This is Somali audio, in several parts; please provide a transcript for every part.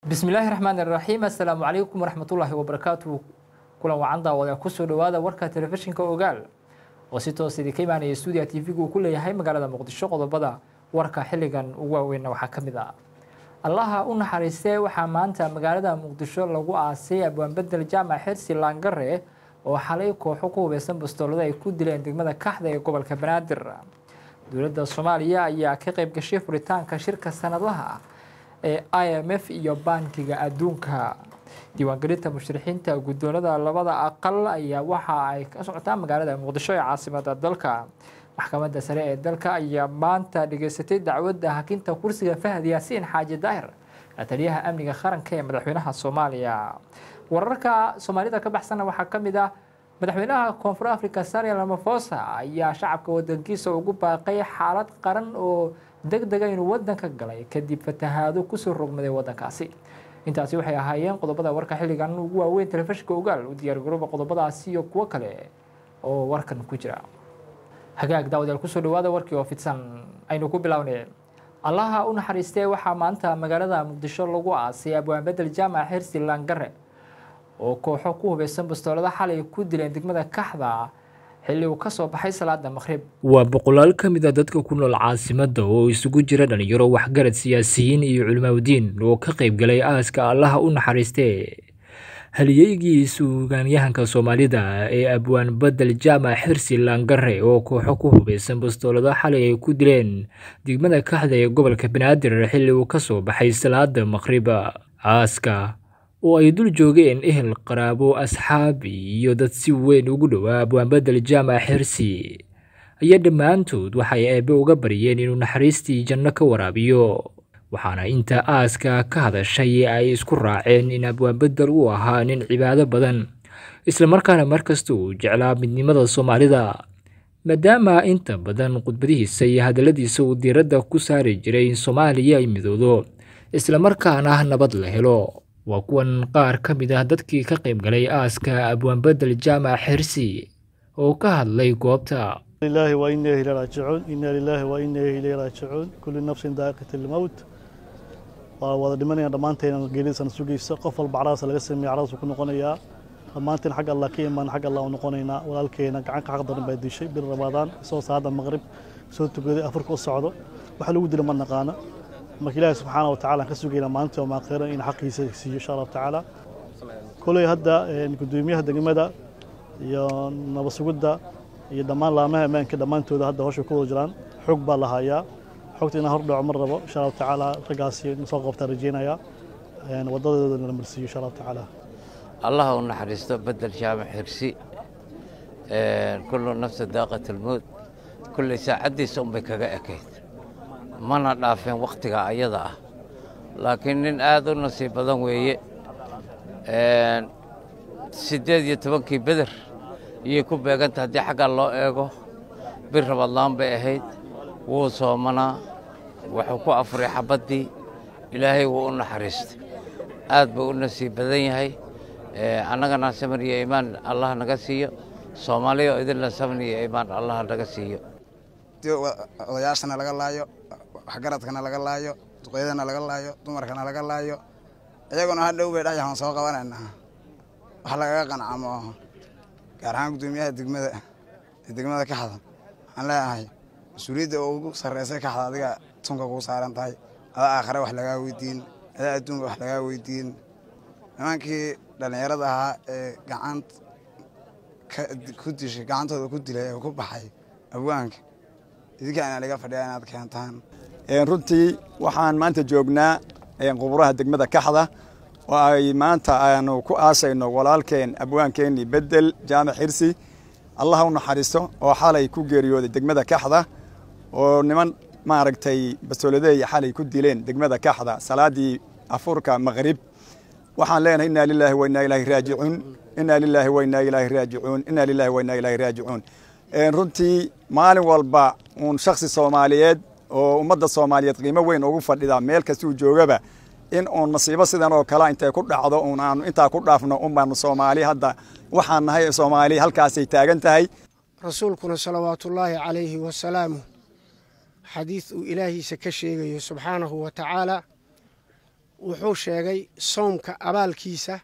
bismillaahi raxmaan iraxiim assalaamu calaykum waraxmatullaahi wabarakaatu kulan wacan daawada kusoo dhawaada warka telefishinka ogaal oo si toos idinka imaanaya stuudiya t v-gu uu ku leeyahay magaalada muqdisho qodobada warka xilligan ugu waaweynna waxaa ka mid ah allaha u naxariistee waxaa maanta magaalada muqdisho lagu aasay abwaanbedel jaamac xirsi laangare oo xalay kooxo ku hubeysan bastoolada ay ku dileen degmada kaxda ee gobolka banaadir dowladda soomaaliya ayaa ka qayb gashay furitaanka shirka sanadlaha ah ee i m f iyo bankiga adduunka diiwaangelinta musharixiinta guddoonada labada aqal ayaa waxa ay ka socotaa magaalada muqdisho ee caasimada dalka maxkamadda sare ee dalka ayaa maanta dhageysatay dacwadda hakinta kursiga fahad yaasiin xaaji daahir taliyaha amniga qaranka ee madaxweynaha soomaaliya wararka soomaalida ka baxsanna waxaa ka mid ah madaxweynaha koonfur africa sariel ramafosa ayaa shacabka wadankiisa ugu baaqay xaalad qaran oo deg dega inuu wadanka galay kadib fatahaado kusoo rogmaday wadankaasi intaasi waxay ahaayeen qodobada warka xilligan ugu waaweyn telefishinka ogaal u diyaargarooba qodobadaasi iyo kuwo kale oo warkan ku jira hagaag daawadayaal kusoo dhawaada warkii oo fidsan aynu ku bilownay allaha u naxariistee waxaa maanta magaalada muqdisho lagu aasay abwaanbedel jaamac xirsi laangare oo kooxo ku hubeysan bastoolada xalay ku dileen degmada kaxda xilli uu ka soo baxay salaada maqhrib waa boqolaal ka mid a dadka ku nool caasimadda oo isugu jira dhalinyaro waxgarad siyaasiyiin iyo culimaawdiin oo ka qayb galay aaska allaha u naxariistee haliyeygii suugaanyahanka soomaalida ee abwaan bedel jaamac xirsi laangare oo kooxo ku hubeysan bastoolada xalay ay ku dileen degmada kaxda ee gobolka banaadir xilli uu ka soo baxay salaada maqhriba aaska oo ay dul joogeen ehel qaraabo asxaab iyo dad si weyn ugu dhowaa abwaanbedel jaamac xirsi ayaa dhammaantood waxay eebbe uga baryeen inuu naxariistii janno ka waraabiyo waxaana inta aaska ka hadashay ay isku raaceen in abwaanbedel uu ahaa nin cibaado badan islamarkaana markasta uu jeclaa midnimada soomaalida maadaama inta badan khudbadihiisa iyo hadalladiisa uu diiradda ku saari jiray in soomaaliya ay midoodo islamarkaana nabad la helo waa kuwan qaar ka mid ah dadkii ka qayb galay aaska abwaanbedel jaamac xirsi oo ka hadlay goobta لله وإنا إليه راجعون إنا لله وإنا إليه راجعون كل نفس ذائقة الموت wada dhimanayaan dhammaanteena geeridiisana sugaysa qof walba caraas laga sameeya caraas ku noqonayaa dhammaanteen xagga allah ka imaan xagga allah u noqonaynaa walaalkeena gacanka xaq daran baa dishay bil ramadaan isoo saada maqrib soo tukaday afurka u socdo waxa lagu dila ma naqaana marka ilaahi subxaana wa tacaala aan ka sugaynaa maalinta oo maakhira in xaqiisa siiyo insha allahu tacaala koley hadda gudoomiyaha degmada iyo nabad sugidda iyo dhammaan laamaha ammaanka dhammaantooda hadda hawsha ku wada jiraan xog baa la hayaa xogta inaan hordhaco ma rabo insha allahu tacaala raggaasi soo qabtaan rajeynaya waddadoodana la marsiiyo insha allahu tacaala allaha u naxariisto bedel jaamac xirsi kullu nafsa daaqat almowt kulley saacaddiisa unbay kaga ekayd mana dhaafeen wakhtiga ayada ah laakiin nin aad u nasiib badan weeye siddeed iyo tobankii beder iyay ku beeganta haddii xaggaa loo eego bir rabadlaan bay ahayd wuu soomanaa wuxuu ku afuray xabaddii ilaahay wuu u naxariistay aad buu u nasiib badan yahay annagana samir iyo iimaan allah naga siiyo soomaaliya oo idinna samir iyo iimaan allah naga siiyo odayaashana laga laayo waxgaradkana laga laayo duqeydana laga laayo dumarkana laga laayo iyaguna hadhow bay dhayahan soo qabanaynaa wax lagaga qanca maaho gaar ahaan guddoomiyaha degmada ee degmada kaxda waxaan leeyahay mas-uuliyadda oo ugu sarreysay kaxda adiga tunka kuu saaran tahay adaa aakhare wax lagaa weydiin adaa adduunka wax lagaa weydiin nimankii dhallinyarada ahaa ee gacant ku dishay gacantooda ku dilay ee ku baxay abwaanka idinkaana laga fadhiya inaad keentaan runtii waxaan maanta joognaa quburaha degmada kaxda oo ay maanta aanu ku aasayno walaalkeen abwaankeenii bedel jaamac xirsi allah u naxariisto oo xalay ku geeriyooday degmada kaxda oo niman maaragtay bastooladeey xalay ku dileen degmada kaxda salaadii afurka maqrib waxaan leenahay inaa lilaahi wa inaa ilaahi raajicuun inaa lilaahi wa inaa ilaahi raajicuun inaa lilaahi wa inaa ilaahi raajicuun runtii maalin walba uun shaksi soomaaliyeed oo ummadda soomaaliyeed qiimo weyn ugu fadhida meel kastuu joogaba in uun masiibo sidan oo kale intay ku dhacdo uun aanu intaa ku dhaafno unbaanu soomaali hadda waxaan nahay soomaali halkaasay taagan tahay rasuulkuna salawaatullaahi calayhi wasalaamu xadiid uu ilaahiisa ka sheegayo subxaanahu wa tacaala wuxuu sheegay sowmka abaalkiisa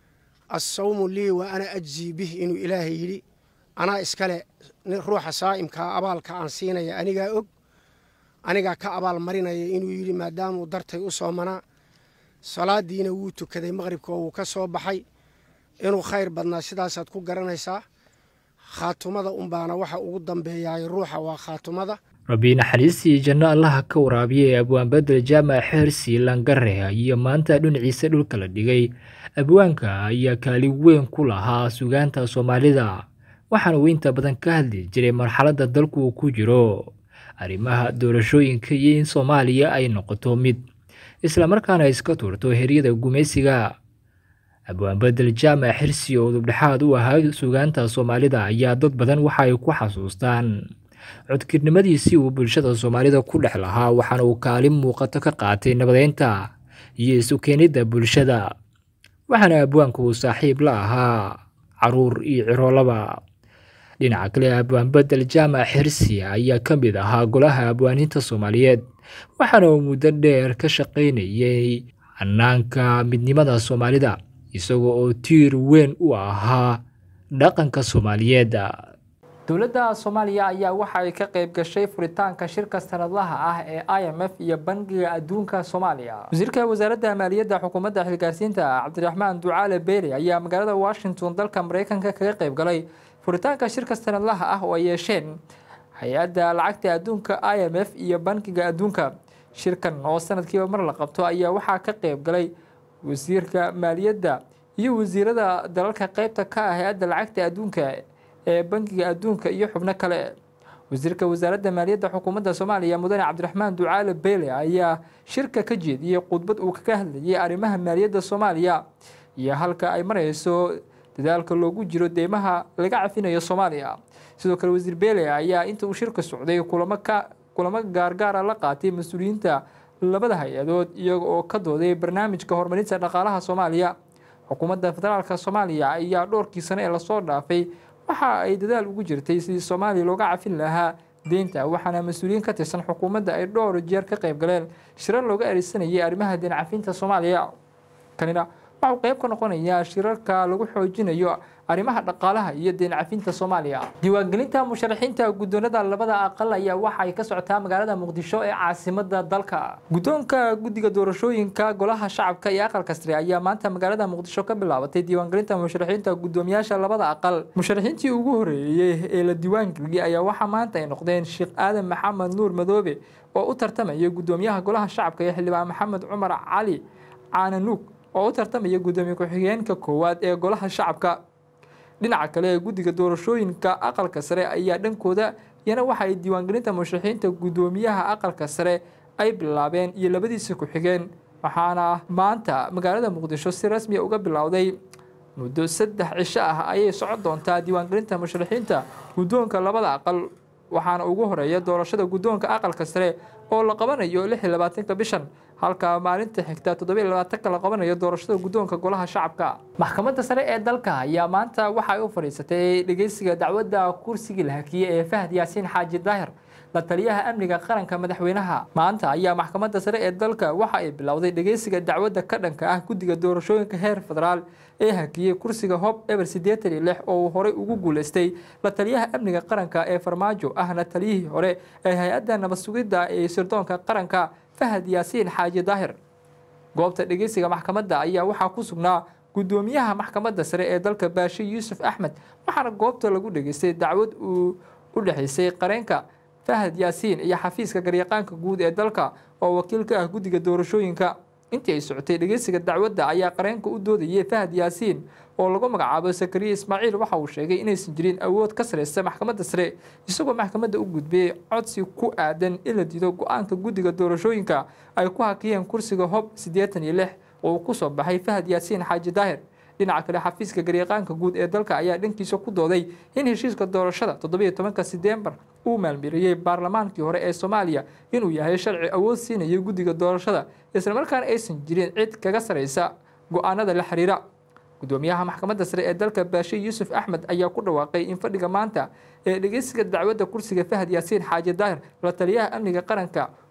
assawmu lii wa ana ajzii bih inuu ilaahay yidhi anaa iskale ruuxa saa'imkaa abaalka aan siinaya anigaa og anigaa ka abaal marinaya inuu yidhi maadaamuu dartay u soomanaa salaadiina wuu tukaday maqhribka oo wuu ka soo baxay inuu khayr badnaa sidaasaad ku garanaysaa khaatumada unbaana waxa ugu dambeeyaay ruuxa waa khaatumada rabbi naxariistii janno allaha ka waraabiya ee abwaanbedel jaamac xeersi langare ayaa maanta dhinaciisa dhulka la dhigay abwaanka ayaa kaalin weyn ku lahaa sugaanta soomaalida waxaana uu inta badan ka hadli jiray marxaladda dalku uu ku jiro arrimaha doorashooyinka iyo in soomaaliya ay noqoto mid islamarkaana iska tuurto heryada gumaysiga abwaanbedel jaamac xirsi oo dubdhexaad u ahaa sugaanta soomaalida ayaa dad badan waxa ay ku xasuustaan codkirnimadiisii uu bulshada soomaalida ku dhex lahaa waxaana uu kaalin muuqato ka qaatay nabadeynta iyo isu keenidda bulshada waxaana abwaanku uu saaxiib la ahaa caruur iyo ciroolaba dhinaca kale abwaanbedel jaamac xirsi ayaa ka mid ahaa golaha abwaaniinta soomaaliyeed waxaana uu muddo dheer ka shaqaynayay hanaanka midnimada soomaalida isagoo oo tiir weyn u ahaa dhaqanka soomaaliyeed dowladda soomaaliya ayaa waxa ay ka qayb gashay furitaanka shirka sanadlaha ah ee i m f iyo bangiga adduunka soomaaliya wasiirka wasaaradda maaliyadda xukuumadda xilgaarsiinta cabdiraxmaan ducaale beyle ayaa magaalada washington dalka mareykanka kaga qayb galay furitaanka shirka sanadlaha ah oo ay yeesheen hay-adda lacagta adduunka i m f iyo bangiga adduunka shirkan oo sanadkiiba mar la qabto ayaa waxaa ka qayb galay wasiirka maaliyadda iyo wasiirada dalalka qeybta ka ah hay-adda lacagta adduunka ee bangiga adduunka iyo xubno kale wasiirka wasaaradda maaliyadda xukuumadda soomaaliya mudane cabdiraxmaan ducaale beyle ayaa shirka ka jeediyey khudbad uu kaga hadlayay arrimaha maaliyadda soomaaliya iyo halka ay marayso dadaalka loogu jiro deymaha laga cafinayo soomaaliya sidoo kale wasiir beyle ayaa inta uu shirka socday kulamo ka kulamo gaargaara la qaatay mas-uuliyiinta labada hay-adood iyaga oo ka dooday barnaamijka horumarinta dhaqaalaha soomaaliya xukuumadda federaalka soomaaliya ayaa dhowrkii sano ee lasoo dhaafay waxa ay dadaal ugu jirtay sidii soomaaliya looga cafin lahaa deynta waxaana mas-uuliyiin ka tirsan xukuumadda ay dhowr jeer ka qayb galeen shirar looga adeegsanayay arrimaha deen cafinta soomaaliya kanina waxuu qayb ka noqonayaa shirarka lagu xoojinayo arrimaha dhaqaalaha iyo deen cafinta soomaaliya diiwaangelinta musharaxiinta guddoonada labada aqal ayaa waxa ay ka socotaa magaalada muqdisho ee caasimada dalka guddoonka guddiga doorashooyinka golaha shacabka iyo aqalka sare ayaa maanta magaalada muqdisho ka bilaabatay diiwaangelinta musharaxiinta guddoomiyaasha labada aqal musharaxiintii ugu horeeyey ee la diiwaangeliyey ayaa waxaa maanta ay noqdeen sheekh aadan maxamed nuur madoobe oo u tartamaya guddoomiyaha golaha shacabka iyo xildhibaan maxamed cumar cali caananuug oo u tartamaya guddoomiye ku-xigeenka koowaad ee golaha shacabka dhinaca kale ee guddiga doorashooyinka aqalka sare ayaa dhankooda iyana waxa ay diiwaangelinta musharaxiinta guddoomiyaha aqalka sare ay bilaabeen iyo labadiisa ku-xigeen waxaana maanta magaalada muqdisho si rasmiya uga bilowday muddo saddex cisho ah ayay socon doontaa diiwaangelinta musharaxiinta guddoonka labada aqal waxaana ugu horeeya doorashada guddoonka aqalka sare oo la qabanayo lix iyo labaatanka bishan halka maalinta xigta toddoba iyo labaatanka la qabanayo doorashada guddoonka golaha shacabka maxkamadda sare ee dalka ayaa maanta waxa ay u fadhiisatay dhegeysiga dacwadda kursigii la hakiyey ee fahad yaasiin xaaji daahir la taliyaha amniga qaranka madaxweynaha maanta ayaa maxkamadda sare ee dalka waxa ay bilowday dhegeysiga dacwadda ka dhanka ah guddiga doorashooyinka heer federaal ee hakiyey kursiga hob eber siddeetan iyo lix oo uu horey ugu guuleystay la taliyaha amniga qaranka ee farmaajo ahna taliyihii hore ee hay-adda nabad sugidda ee sirdoonka qaranka fahad yaasiin xaaji daahir goobta dhegeysiga maxkamadda ayaa waxaa ku sugnaa guddoomiyaha maxkamadda sare ee dalka baashe yuusuf axmed waxaana goobta lagu dhegeystay dacwad uu u dhexeysay qareenka fahad yaasiin iyo xafiiska garyaqaanka guud ee dalka oo wakiil ka ah guddiga doorashooyinka intii ay socotay dhegeysiga dacwadda ayaa qareenka u doodayay fahad yaasiin oo lagu magacaabo sakariye ismaaciil waxa uu sheegay inaysan jirin awood ka sareysa maxkamadda sare isagoo maxkamadda u gudbiyey codsi ku aadan in la diido go-aanka guddiga doorashooyinka ay ku hakiyeen kursiga hob siddeetan iyo lix oo uu kusoo baxay fahad yaasiin xaaji daahir dhinaca kale xafiiska garyaqaanka guud ee dalka ayaa dhankiisa ku dooday in heshiiska doorashada toddobiyo tobanka sedeembar uu maalmiriyey baarlamaankii hore ee soomaaliya inuu yahay sharci awood siinaya guddiga doorashada islamarkaana aysan jirin cid kaga sareysa go-aanada la xiriira guddoomiyaha maxkamadda sare ee dalka baashe yuusuf axmed ayaa ku dhawaaqay in fadhiga maanta ee dhegeysiga dacwadda kursiga fahad yaasiin xaaji daahir la taliyaha amniga qaranka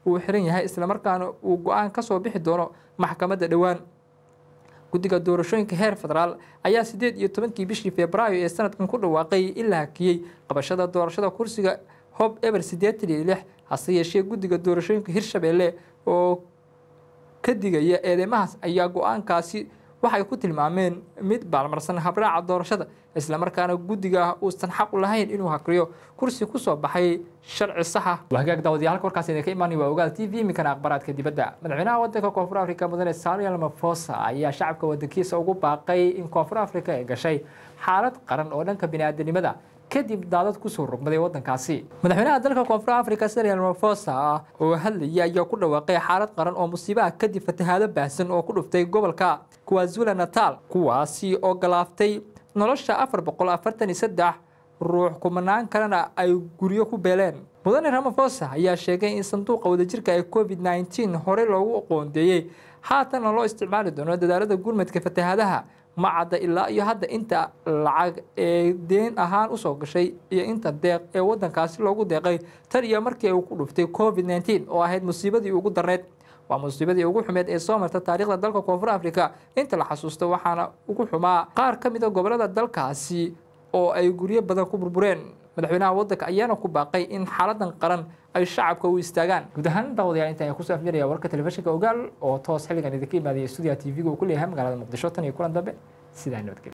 uu xiran yahay islamarkaana uu go-aan kasoo bixi doono maxkamadda dhowaan guddiga doorashooyinka heer federaal ayaa sideed iyo tobankii bishii februaayo ee sanadkan ku dhawaaqay in la hakiyey qabashada doorashada kursiga hob eber siddeetan iyo lix hase yeeshee guddiga doorashooyinka hirshabeelle oo ka digaya eedeymahaas ayaa go-aankaasi waxay ku tilmaameen mid baalmarsan habraaca doorashada islamarkaana guddiga uusan xaq u lahayn inuu hakriyo kursi kusoo baxay sharci saxa wahagaag daawadiya halka warkaas idinka imaanay waa ogaal t v iminkana akhbaraadka dibadda madaxweynaha wadanka koonfur afrika mudane samuel ramaphosa ayaa shacabka wadankiisa ugu baaqay in koonfur afrika ay gashay xaalad qaran oo dhanka biniaadanimada kadib daadad kusoo rogmaday wadankaasi madaxweynaha dalka koonfur afrika cyril ramaphosa oo hadlayay ayaa ku dhawaaqay xaalad qaran oo musiibaha kadib fatahaado baahsan oo ku dhuftay gobolka kwazula natal kuwaasi oo galaaftay nolosha afar boqol afartan iyo saddex ruux kumanaan kalena ay guryo ku beeleen mudane ramaphosa ayaa sheegay in sanduuqa wadajirka ee covid nneteen horey loogu qoondeeyey haatanna loo isticmaali doono dadaalada gurmadka fatahaadaha ma cadda ilaa iyo hadda inta lacag ee deen ahaan usoo gashay iyo inta deeq ee wadankaasi loogu deeqay tan iyo markii uu ku dhuftay covid nneteen oo ahayd musiibadii ugu darneyd waa musiibadii ugu xumeed ee soo marta taariikhda dalka koonfur afrika inta la xasuusto waxaana ugu xumaa qaar ka mida gobolada dalkaasi oo ay guryo badan ku burbureen madaxweynaha wadanka ayaana ku baaqay in xaaladan qaran ay shacabka u istaagaan guud ahaan daawadayaal inta ayaan kusoo afjaraya warka telefishinka ogaal oo toos xilligan idinka imaadaya stuudiyaha t v-ga uu ku leeyahay magaalada muqdisho tan iyo kulan dambe sidaa nabadgelya